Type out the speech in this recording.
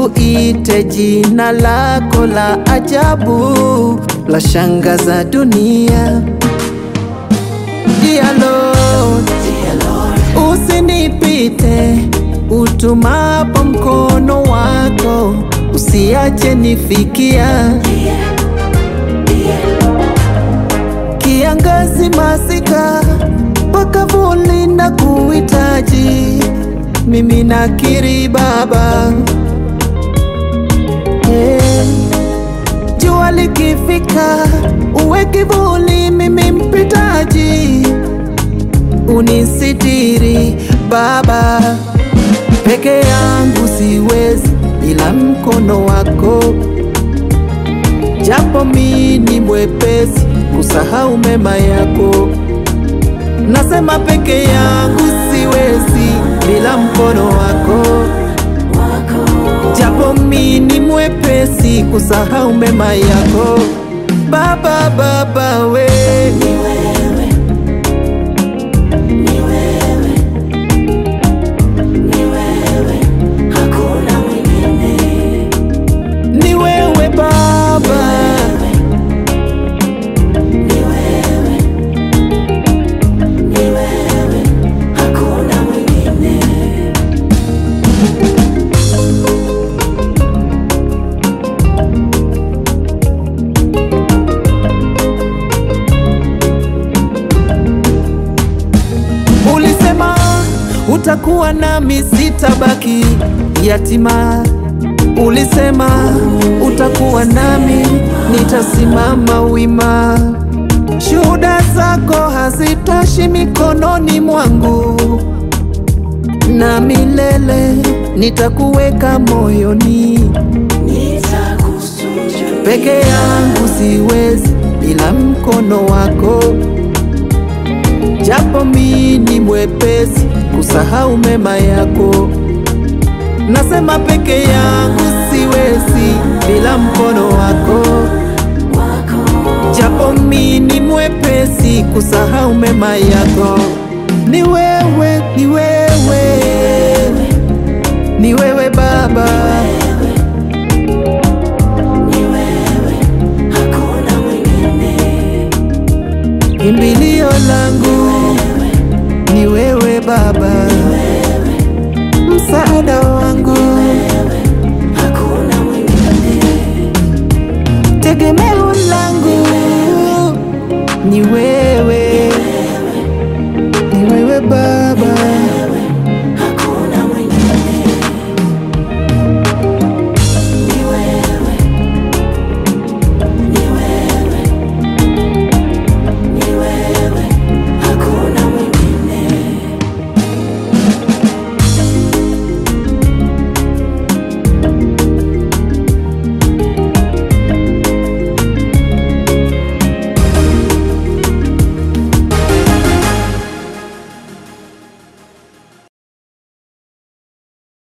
nikuite jina lako la ajabu la shangaza dunia. Dear Lord, usinipite utumapo mkono wako, usiache nifikia kiangazi, masika, pakavuli na kuhitaji mimi nakiri Baba, yeah. Jua likifika uwe kivuli, mimi mpitaji, unisitiri Baba. Peke yangu siwezi bila mkono wako, japo mimi ni mwepesi kusahau mema yako. Nasema peke yangu siwezi bila mkono wako, japo mimi ni mwepesi kusahau mema yako. Baba, Baba we ni wewe Baba, ulisema utakuwa nami, sitabaki yatima. Ulisema utakuwa nami, nitasimama wima. Shuhuda zako hazitoshi mikononi mwangu, na milele nitakuweka moyoni. Peke yangu siwezi bila mkono wako, japo mimi ni mwepesi kusahau mema yako. Nasema peke yangu siwezi bila mkono wako, japo mimi ni mwepesi kusahau mema yako. Ni wewe, ni wewe, ni wewe Baba, kimbilio langu ni wewe Baba, msaada wangu, tegemeo langu ni wewe